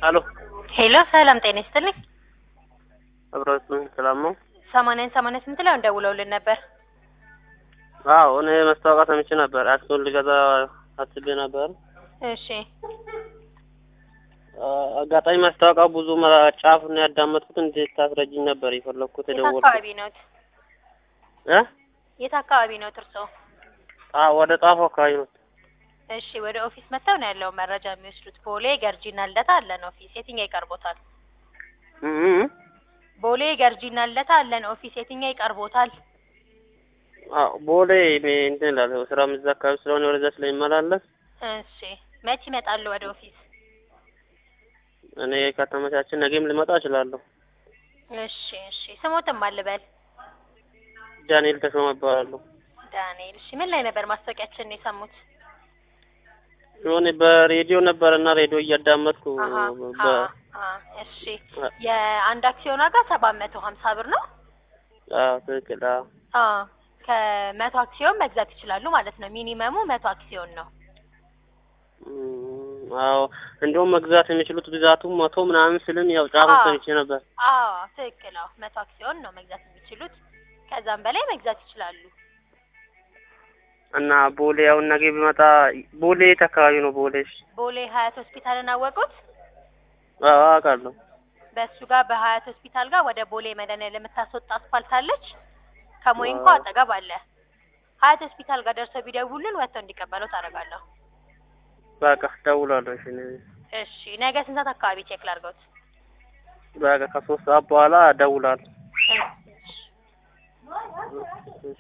አሎ ሄሎ ሰላም ጤና ይስጥልኝ። አብሮት ሰላም ነው? ሰማንያን ሰማንያ ስምንት ላይ ደውለውልን ነበር። አዎ እኔ መስታወቂያ ሰምቼ ነበር። አክሲዮን ልገዛ አስቤ ነበር። እሺ አጋጣሚ ማስታወቂያው ብዙ መራ- ጫፍ ነው ያዳመጥኩት። እንዴት ታስረጅኝ ነበር የፈለግኩት የት የደወልኩት አካባቢ ነዎት? እ የት አካባቢ ነዎት እርስዎ? ጣ- ወደ ጣፎ አካባቢ ነው። እሺ ወደ ኦፊስ መጥተው ነው ያለው መረጃ የሚወስዱት። ቦሌ ገርጂና ልደታ አለን ኦፊስ። የትኛው ይቀርቦታል? እ እ እ ቦሌ ገርጂና ልደታ አለን ኦፊስ። የትኛው ይቀርቦታል? አዎ ቦሌ እኔ እንትን እላለሁ ስራም እዛ አካባቢ ስለሆነ ወደዛ ስለሚመላለስ እሺ መች ይመጣሉ ወደ ኦፊስ? እኔ ከተመቻችን ነገም ልመጣ እችላለሁ። እሺ እሺ ስሞትም አልበል ዳንኤል ተሾመ እባላለሁ። ዳንኤል። እሺ ምን ላይ ነበር ማስታወቂያችንን የሰሙት? የሆነ በሬዲዮ ነበር እና ሬዲዮ እያዳመጥኩ አሀ በ አ አ እሺ የአንድ አክሲዮን ዋጋ ሰባት መቶ ሀምሳ ብር ነው። አዎ ትክክል። አዎ አ ከመቶ አክሲዮን መግዛት ይችላሉ ማለት ነው። ሚኒመሙ መቶ አክሲዮን ነው። እም፣ አዎ እንደውም መግዛት የሚችሉት ብዛቱ መቶ ምናምን ስልን ያው ጫፉን አዎ። ሰምቼ ነበር። አዎ ትክክል። አዎ መቶ አክሲዮን ነው መግዛት የሚችሉት። ከዛም በላይ መግዛት ይችላሉ። እና ቦሌ አሁን ነገ ቢመጣ ቦሌ የት አካባቢ ነው? ቦሌ እሺ። ቦሌ ሀያት ሆስፒታልን አወቁት? አዎ አውቃለሁ። በእሱ ጋር በሀያት ሆስፒታል ጋር ወደ ቦሌ መድኃኒዓለም የምታስወጣ አስፋልት አለች። ከሞይንኮ አዎ። አጠገብ አለ። ሀያት ሆስፒታል ጋር ደርሰው ቢደውሉን ወጥተው እንዲቀበለው ታደርጋለሁ። በቃ ደውላለሁ። እሺ እኔ እሺ ነገ ስንት ሰዓት አካባቢ ቼክ ላድርገውት? በቃ ከሶስት ሰዓት በኋላ ደውላለሁ። እሺ። እሺ።